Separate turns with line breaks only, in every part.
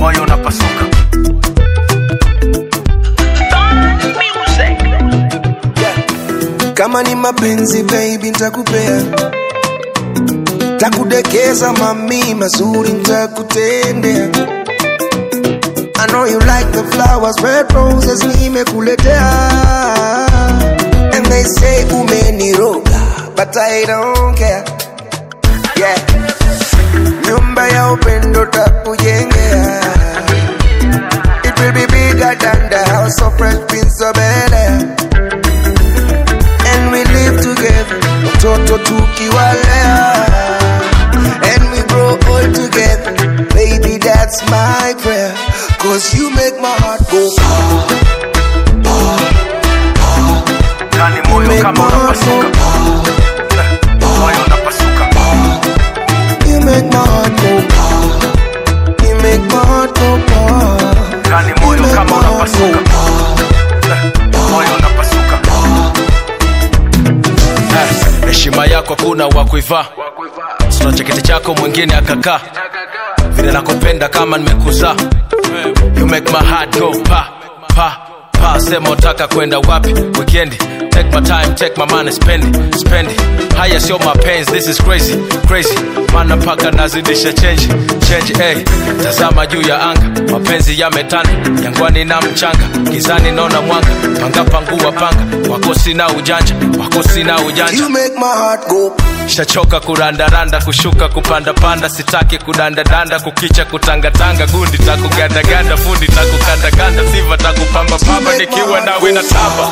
moyo unapasuka
kama ni mapenzi baby ntakupea takudekeza mami mazuri ntakutendea I know you like the flowers, red roses nimekuletea And they say umeniroga, but I don't care Yeah Nyumba ya upendo takujengea It will be bigger than the house of Fresh Prince of Bel-Air and we live together watoto tukiwalea and we grow old together baby that's my prayer cause you make my heart go
ndani moyo
make my
kama
heart
unapasuka
go
moyo unapasuka
you make my heart go you make my heart go
ndani
you
moyo
make
kama
my heart
unapasuka
go
moyo unapasuka Eh, heshima yako kuna wa kuivaa sina cheketi chako mwingine akakaa vile nakupenda kama nimekuzaa you make my heart go pa pa pa sema utaka kwenda wapi weekendi take my time take my money spend it, spend it. haya sio mapenzi this is crazy crazy mana mpaka nazidisha change change hey. tazama juu ya anga mapenzi yametanda jangwani na mchanga gizani naona mwanga panga pangua panga wako sina ujanja wako sina ujanja
you make my heart go
shachoka kurandaranda kushuka kupandapanda sitaki kudandadanda kukicha kutangatanga gundi takugandaganda fundi takukandakanda siva takupambapamba nikiwa nawe na tamba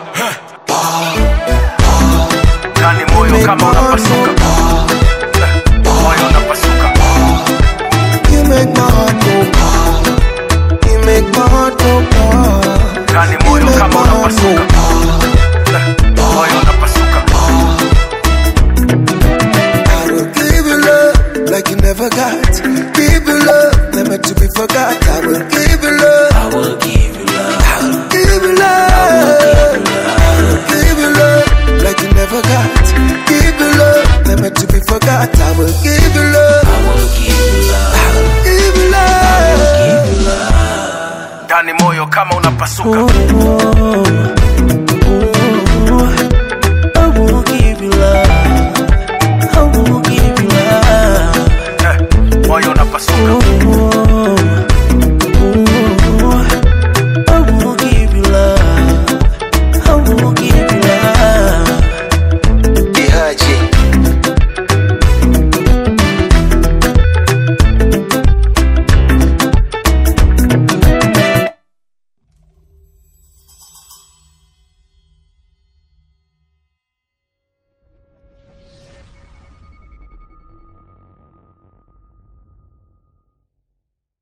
ndani moyo
make my
kama
heart
unapasuka
go
moyo unapasuka
you make my heart go you make my heart go
ndani
you
moyo
make
kama
my heart
unapasuka
go
moyo unapasuka
I will give you love like you never got. Give you love, never to be forgot. I will give you love. I will give you love. I will give you love. I will give you love like you never got. Give you love, never to be forgot. I will give you love. I will give you love. I will give you love.
ndani moyo kama unapasuka
Oh,